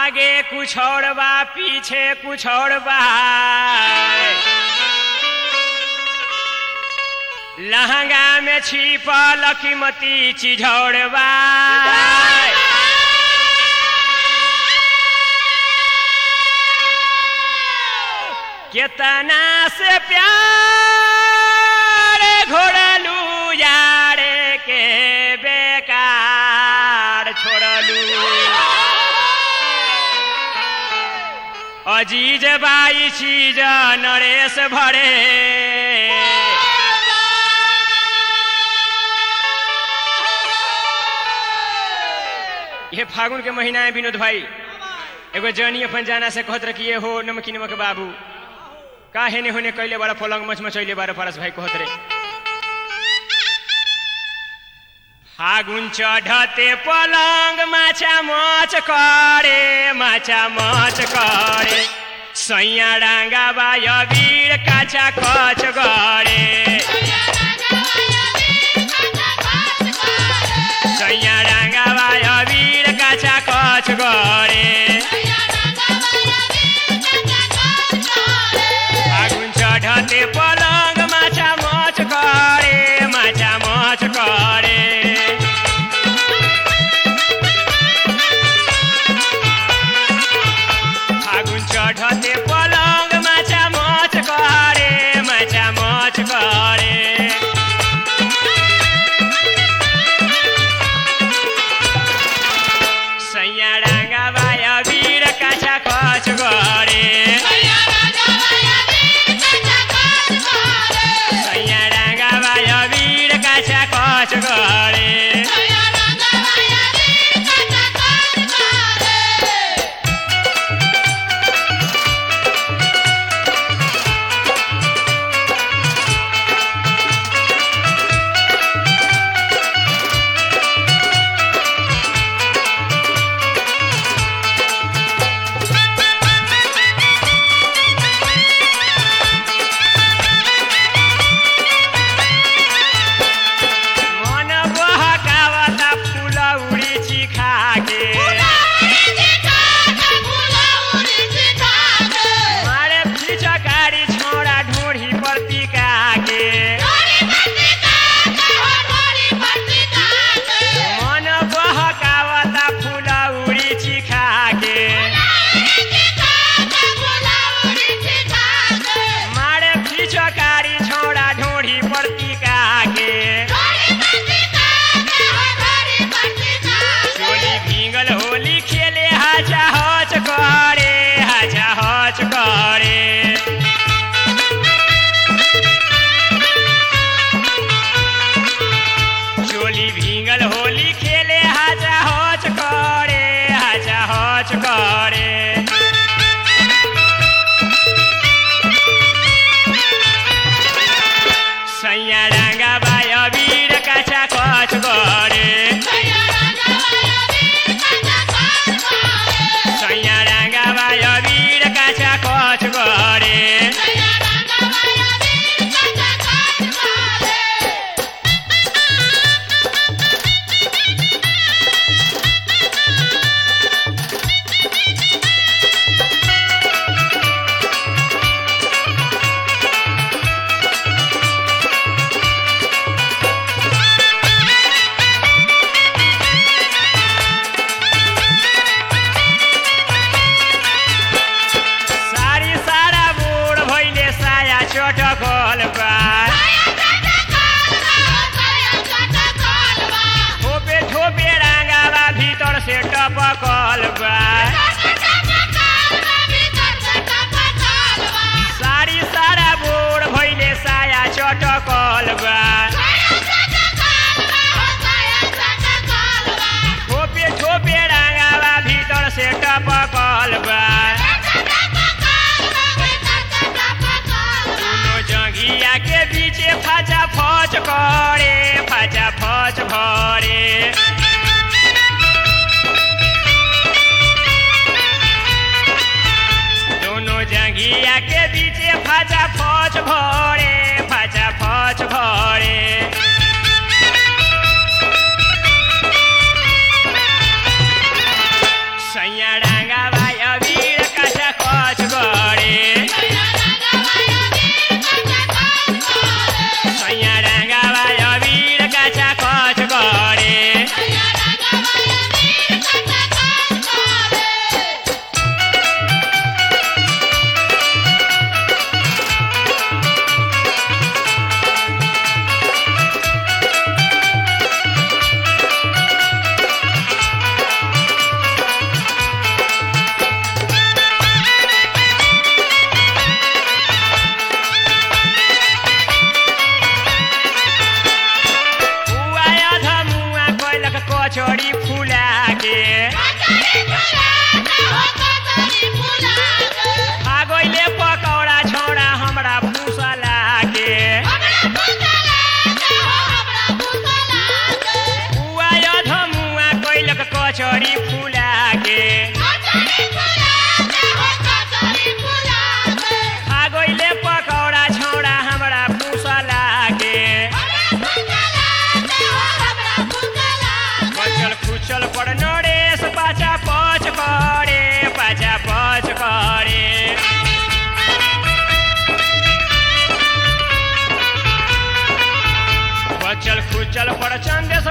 आगे कुछ और बा पीछे कुछ और बा लहंगा में छिपल कीमती चीज और बा केतना से प्यार घोड़लू यारे के बेकार छोड़लू अजीज बाई चीज नरेश भरे ये फागुन के महीना है विनोद भाई एगो जनी अपन जाना से कहत रखी ये हो नमकी नमक बाबू का हेने होने कैले बारा पलंग मच मचैले बारा परस भाई कहत रे फागुन चढ़ते पलंग माछा मच करे माछा मच करे सैया डांगा बाय वीर काचा कच गरे सैया डांगा बाय वीर काचा कच गरे फागुन चढ़ते पलंग माछा मच करे माछा मच करे फागुन चढ़ते पलंग माछा मच करे माछा मच करे सैया डांगा बाय वीर काछा कच गरे सैया डांगा बाय वीर काछा कच गरे मन बहकावता फूल उड़ी चिखा के मारे पिचकारी छोड़ा ढूढ़ी पर टिका के मन बहकावता फूल उड़ी चिखा के मारे पिचकारी छोड़ा ढूढ़ी पर टिका के चोली भींगल होली खेले हाचा हच करे हाचा हच करे चोली भींगल होली खेले हाचा हच करे हाचा हच करे सैया डांगा बाय वीर काचा कच करे सैया डांगा बाय वीर काचा कच करे सारी सारा बूढ़ भइले साया चटकल बा ठोपे ठोपे रांगावा भीतर से टपकल बा सारी सारा बूढ़ भइले साया चटकल बा ठोपे ठोपे रांगावा भीतर से टपकल बा दोनों जंघिया के बीचे फाचा फच करे फाचा फच भरे दोनों जंघिया के बीचे फाचा फच भरे फाचा फच भरे सैया डांगा के आ गइले पकौड़ा छौड़ा हमरा फुसला के उआ अधमुआ कैलक कचरी फुला के आ गइले पकौड़ा छौड़ा हमरा फुसला के बचल खुचल पर नरेश पाचा पच करे पाचा पच करे बचल खुचल पर चंदेश